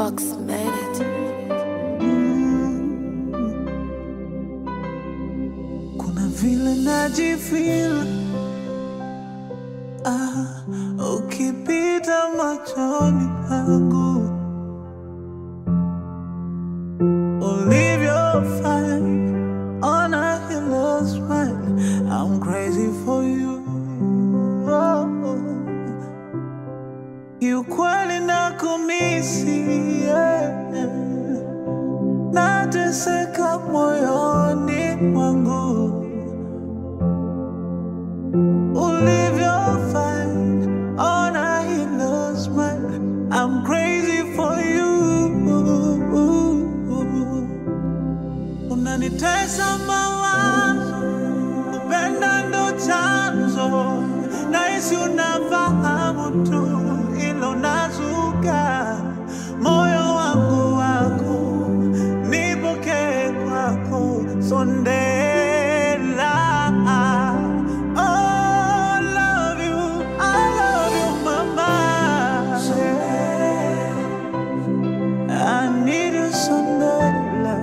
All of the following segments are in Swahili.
Fox made it. Kuna vile najifeel ah, ukipita machoni pangu ulivyo fine on a halo smile I'm crazy for you oh, oh. Kiukweli nakumisi yeah. Nateseka moyoni mwangu ulivyo fine on a halo smile I'm crazy for you unanitesa mawazo kupenda ndo chanzo nahisi unafahamu tu ilo nazuka moyo wangu wako nipokee kwako sondela Oh, love you, I love you, mama. I need you Sondela.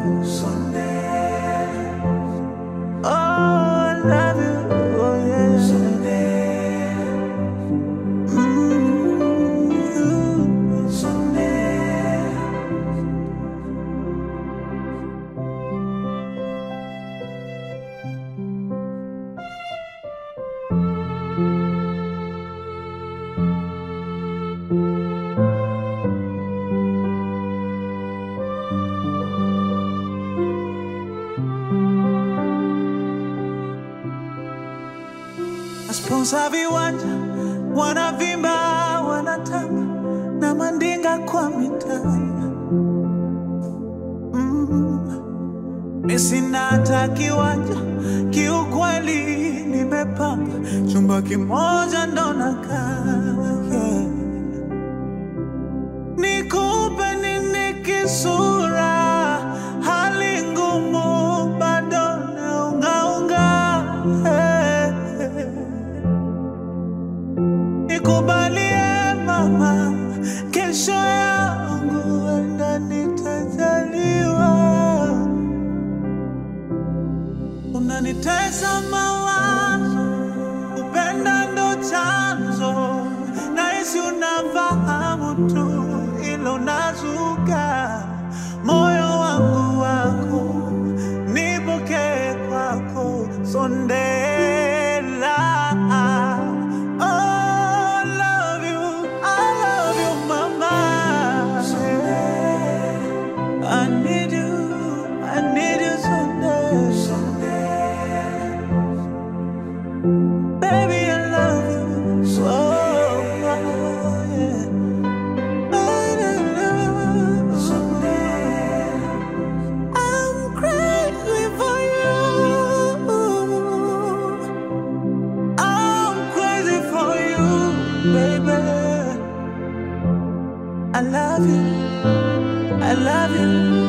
Oh, I love you, oh yeah. Mm. Masponsa viwanja wanavimba, wanatamba na mandinga kwa mitaa. Mm. Mi sina hata kiwanja, kiukweli nimepanga chumba kimoja ndo nakaa. yeah. Nikupe nini kisura, hali ngumu bado naungaunga. Hey. Nikubalie mama, kesho yangu enda nitajaliwa. Unanitesa mawazo, kupenda ndo chanzo, nahisi unafahamu tu ilo nazuka moyo wangu wako, nipokee kwako sondela. Oh, love you, I love you, mama. I need you, I need you someday. Baby, I love you so. yeah. I love you someday. I'm crazy for you. I'm crazy for you, baby. I love you. I love you.